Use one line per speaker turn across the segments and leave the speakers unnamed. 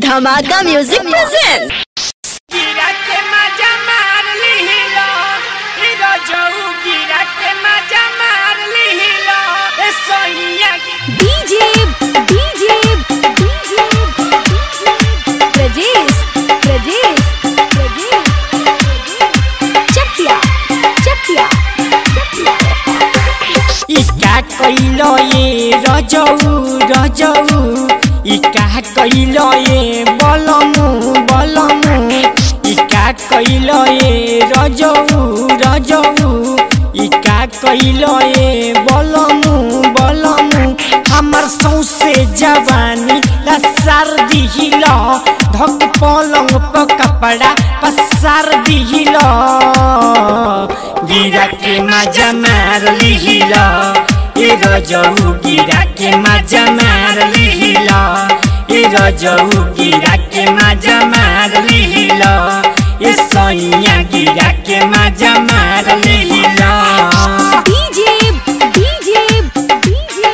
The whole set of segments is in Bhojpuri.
धमाका म्यूजिक प्रेजेंट
गिरा के मजा मार लिहिलो हीरो जऊ गिरा के मजा मार लिहिलो ए Sonia
DJ DJ DJ Prajesh Prajesh Prajesh Chakiya Chakiya
इका कइलो ये रजऊ रजऊ इका कइलो ये बलमु बलमु इका कइलो ये रजऊ रजऊ इका कइलो ये बलमु बलमु हमर सौसे जवानी लसार दिहिलो धक पलंग प कपड़ा पसार दिहिलो गिरा के मजा मार लिहिलो ए रजऊ गिरा के मजा मार लिहिलो ए रजऊ गिरा के मजा मार लिहिलो ए सैया गिरा के मजा मार लिहिलो
DJ DJ DJ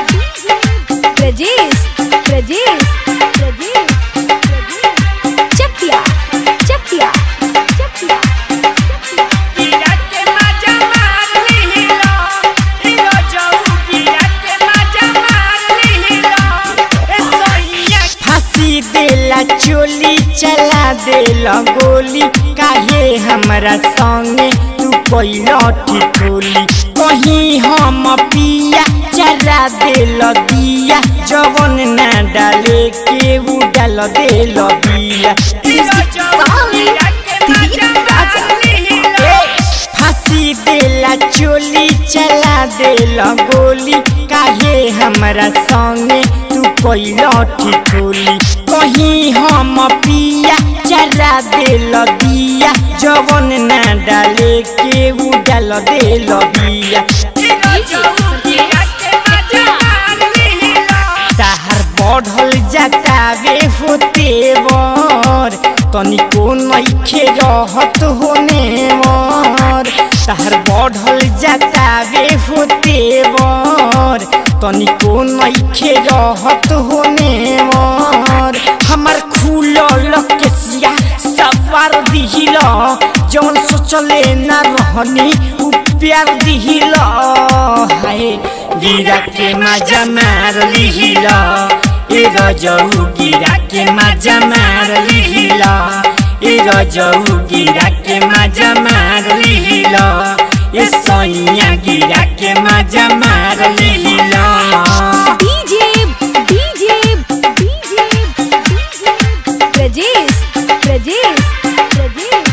Prajesh Prajesh Prajesh Chakiya Chakiya Chakiya
गिरा के मजा मार लिहिलो ए रजऊ गिरा के मजा मार लिहिलो ए सैया फांसी देला चोली चला देला गोली काहे हमरा संगे तू कैला ठिठोली कहीं हम पिया चला देल दिया जवन ना डाले के उ डाल देल बिया फांसी देला चोली चला देला गोली काहे हमरा संगे तू कैला ठिठोली कहीं हम पिया चला देल दिया जवन ना डाले के उ डाल देल बिया ताहार बढ़ल जातावे होते वर तनिको नइखे रहत होने वर ताहार बढ़ल जातावे होते वर तनिको नइखे रहत होने वर हमर खुलल केसिया सवार दिहिल जौन सोचले ना रहनी उ प्यार दिहिल हाय गिरा के मजा मार लिहिल ए रजऊ गिरा के मजा मार लिहिल ए रजऊ गिरा के मजा मार लिहिल ए सैया गिरा के मजा मार लिहिल
DJ DJ DJ Prajesh Prajesh Prajesh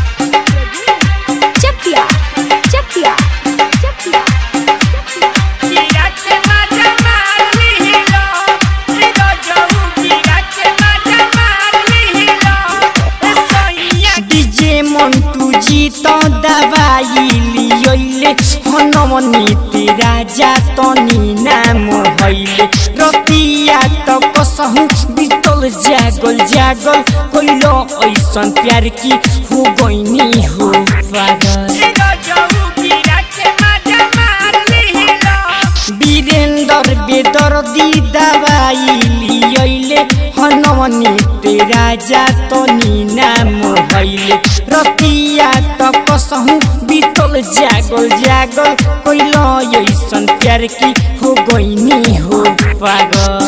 Chakiya Chakiya Chakiya
गिरा के मजा मार लिहिल ए रजऊ गिरा के मजा मार लिहिल ए सैया डीजे मन्टू जी त दबाई लियोले हनमनी तेरा जातनी नाम हैले रतिया त कसहु बितल जागल जागल कोइलो ऐसन प्यार की हो गइनी हो पागल वीरेंद्र बेदर्दी दबाई लियले हनमनी तेरा जातनी नाम हैले रतिया त कसहु बितल जागल जागल कोइल ऐसन प्यार की हो गइनी हो पागल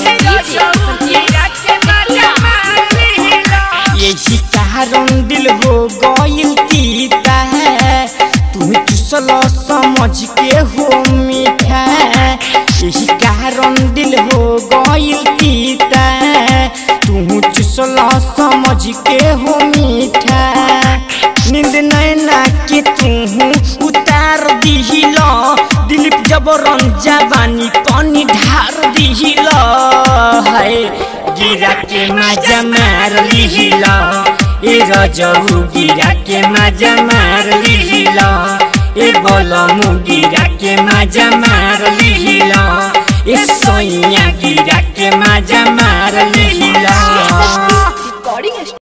यही कारण दिल हो गइल तीता तू चुसल समझ के हो मीठा यही कारण दिल हो गइल तीता तू चुसल समझ के हो मीठा नींद नैना के तू उतार दिहिल दिलीप जबरन जवानी तनी ढार दिहिल हाय गिरा के मजा मार लिहिल ए रजऊ गिरा के मजा मार लिहिल ए बलमु गिरा के मजा मार लिहिल ए सैया गिरा के मजा मार लिहिल